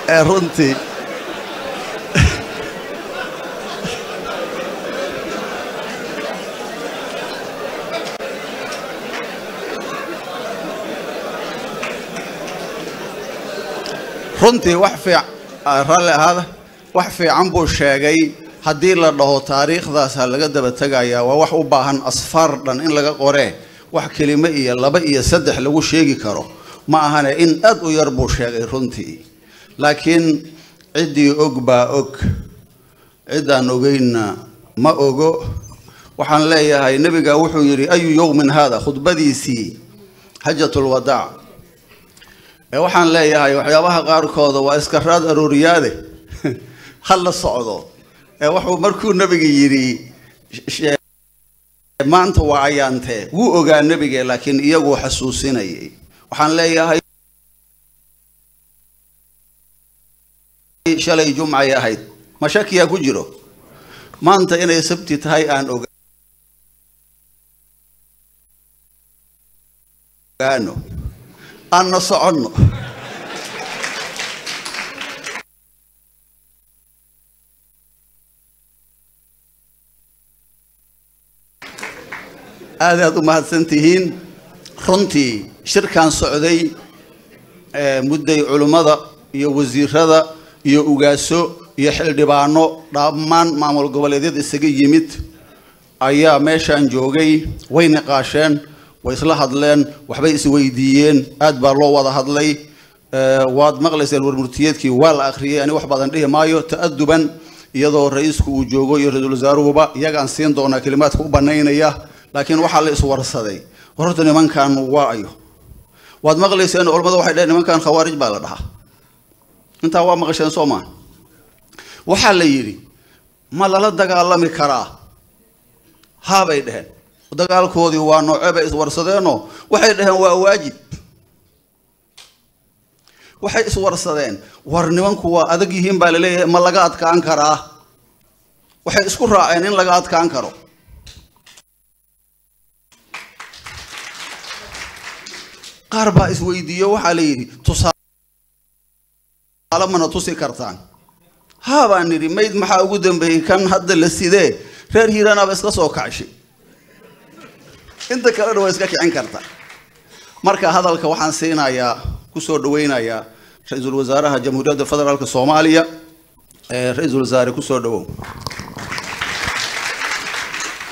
ee runtii runtii wax fiic ralli ahaada wax fiican buu sheegay haddii la dhaho taariikhdaas ha laga daba tegayaa waa wax u baahan asfaar dhan in laga qoree wax kelimo iyo laba iyo saddex lagu sheegi karo ma ahane in aad u yar buu sheegay runtii laakiin ciddii og baa og ciddaan ogeynna ma ogo waxaan leeyahay nebiga wuxuu yidhi ayu yowmin haada khudbadiisii xajatulwadaac ee waxaan leeyahay waxyaabaha qaarkooda waa iska raad arooriyaade ha la socdo ee wuxuu markuu nebiga yidhi maanta waa ayaantee wuu ogaa nebige laakiin iyaguu xasuusinayay waxaan leeyahay shalay jumcay ahayd ma shakiyaa ku jiro maanta inay sabti tahay aan ogaano aanna soconno aad aad u mahadsan tihiin runtii shirkan socday mudday culimmada iyo wasiirada iyo ugaaso iyo xildhibaano dhammaan maamul goboleedyada isaga yimid ayaa meeshaan joogay way niqaasheen way isla hadleen waxbay isweydiiyeen aad baa loo wada hadlay waad maqlayseen warmurtiyeedkii waa la akhriyay ani wax badan dhihi maayo ta'aduban iyadoo ra-iisku uu joogo iyo ra-iisul wasaaruhuba iyagaan siin doonaa kelimaadka u banaynaya laakiin waxaa la iswarsaday war horta nimankan waa ayo waad maqlayseen culamada waxay dhaheen nimankan khawaarij baa la dhahaa intaa waa maqasheen soo maa waxaa la yidhi ma lala dagaalami karaa haabay dheheen dagaalkoodii waa noocee bay iswarsadeenoo waxay dhaheen waa waajib waxay iswarsadeen war nimanku waa adag yihiin baa laleeyahay ma laga adkaan karaa waxay isku raaceen in laga adkaan karo qaar baa isweydiiyo waxaa la yidhi tusaale mana tusi kartaan haa baan nidhi mayd maxaa ugu dambeeyey kan hadda la sidee reer hiiraanaaba iska soo kacshay inta kalena waa iska kicin karta marka hadalka waxaan siinayaa kusoo dhaweynayaa ra-iisul wasaaraha jamhuuriyadda federaalk soomaaliya ra-iisul wasaare kusoo dhawow